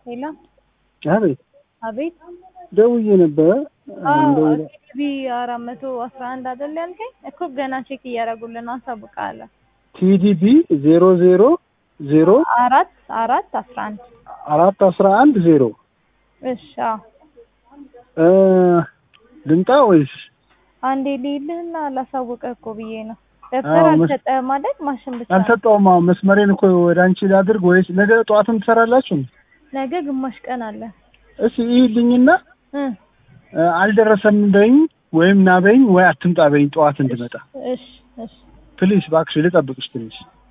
ሄሎ አቤት አቤት ደውዬ ነበረ። እንደው- ቲቪ አራት መቶ አስራ አንድ አይደል ያልከኝ እኮ ገና ቼክ እያደረጉልን ነው። አሳውቃለሁ። ቲዲቢ ዜሮ ዜሮ ዜሮ አራት አራት አስራ አንድ አራት አስራ አንድ ዜሮ እሺ አዎ። እ ልምጣ ወይስ አንዴ ልይልህና ላሳውቅህ እኮ ብዬ ነው። ደብተር አዎ፣ መስ- አልሰጠህም አይደል? ማሽን ብቻ ነው። አልሰጠውም? አሁን መስመሬን እኮ ወደ አንቺ ላድርግ ወይስ ነገ ጠዋትም ትሰራላችሁ? ነገ ግማሽ ቀን አለ እስኪ ይልኝና እ አልደረሰም በይኝ ወይም ና በይኝ ወይ አትምጣ በይኝ ጠዋት እንድመጣ እሺ እሺ ፕሊስ እባክሽ ልጠብቅሽ ትንሽ